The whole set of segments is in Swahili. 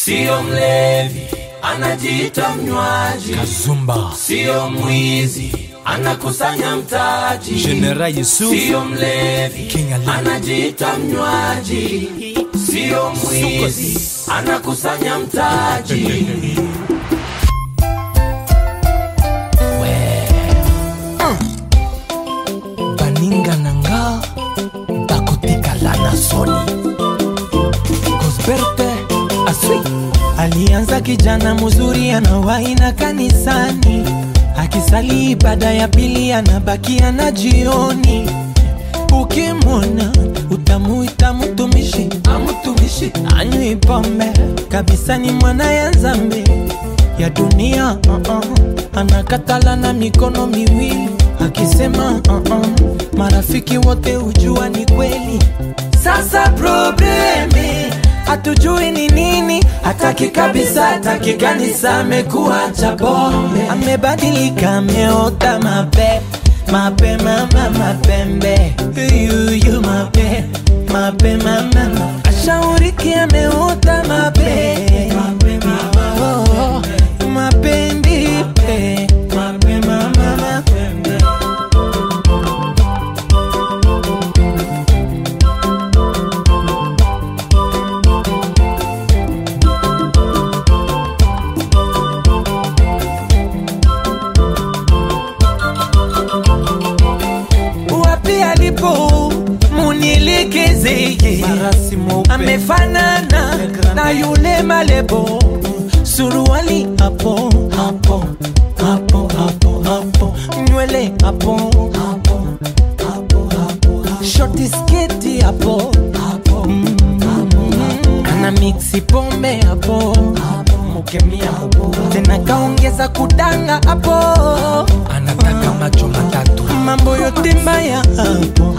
Sio mlevi, anajiita mnywaji. Kazumba Sio mwizi, anakusanya mtaji. General Yusuf Sio mlevi, King Ali. anajiita mnywaji. Sio mwizi, anakusanya mtaji. baninga na nga bakotikala na soni gosberte aswi Alianza kijana mzuri anawahi na kanisani, akisali ibada ya pili anabakia na jioni. Ukimwona utamuita mtumishi, amtumishi anywi pombe kabisa, ni mwana ya nzambe ya dunia uh -uh. Anakatala na mikono miwili akisema uh -uh. Marafiki wote hujua ni kweli. Sasa probleme hatujui ni nini, hataki kabisa, hataki kanisa, amekuwa cha bombe, amebadilika, ameota mape mape mama mapembe yuyu mape mape mama ashauriki, ameota mape mape mama oh, mapendi pe mape mama mapembe wapi alipo munielekezeye Farasi mweupe. amefanana na yule malebo suruali hapo hapo hapo hapo hapo nywele hapo hapo hapo hapo shoti sketi hapo hapo ana mixi pombe hapo mukemia hapo tena kaongeza kudanga hapo anataka macho matatu mambo yote mbaya hapo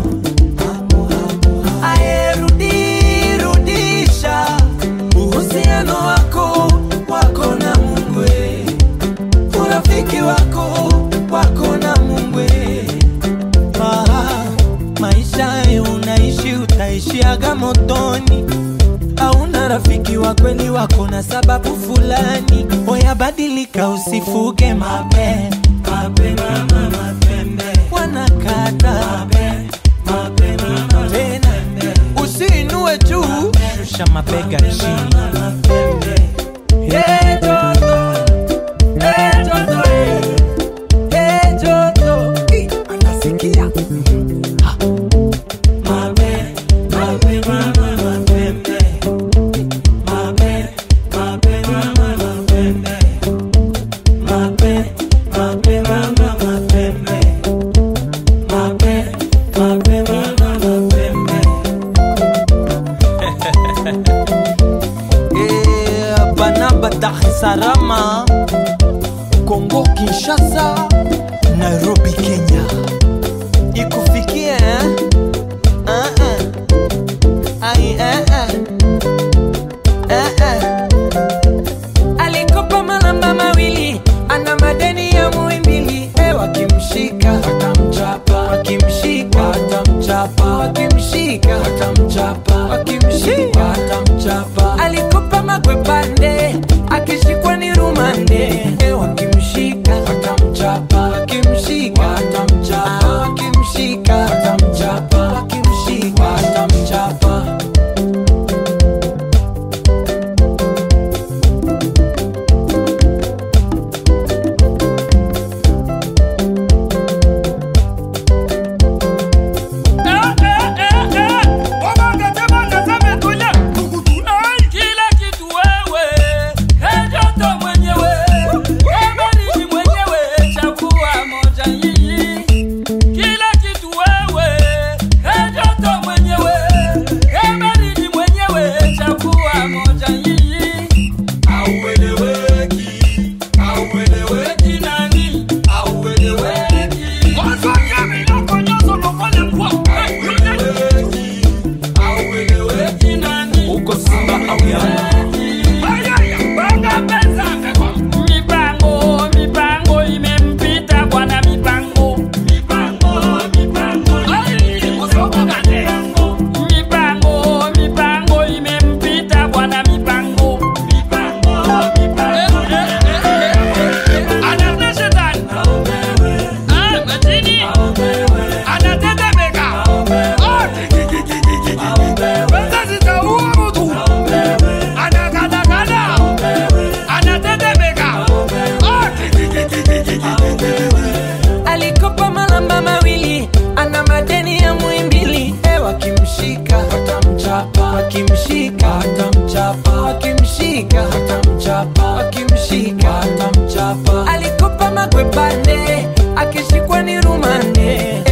ayerudisha uhusiano wako wako na mungwe urafiki wako wako na mungwe ah, maisha ye unaishi utaishiaga motoni hauna rafiki wa kweli wako na sababu fulani oyabadilika usifuge mabe mabe mama mapembe wanakata mabe mabe mama tena usiinue juu rusha mabega chini Hey, Joto. Hey, Joto, hey. Hey, Joto. Ih, anasikia Ha. Mabe, mabe, mama, mapembe. Mabe, mabe, mama, mapembe. Mabe, mabe, mama, mapembe. Mabe, mabe, mama, mapembe. Eh, Banaba Dar es Salaam, Kongo Kinshasa, Nairobi Kenya. Ikufikie eh? Ah, ah. Ai, eh, eh. Eh, eh. Alikopa malamba mawili, ana madeni ya muimbili. Eh, wakimshika watamchapa, wakimshika watamchapa, wakimshika watamchapa, wakimshika watamchapa. Alikopa magwe pande, akishikwa ni rumande. Eh, wakimshika watamchapa, wakimshika watamchapa, wakimshika watamchapa, wakimshika watamchapa. Kila kitu wewe wakimshika watamchapa wakimshika watamchapa wakimshika watamchapa alikopa magwepande akishikwa ni rumande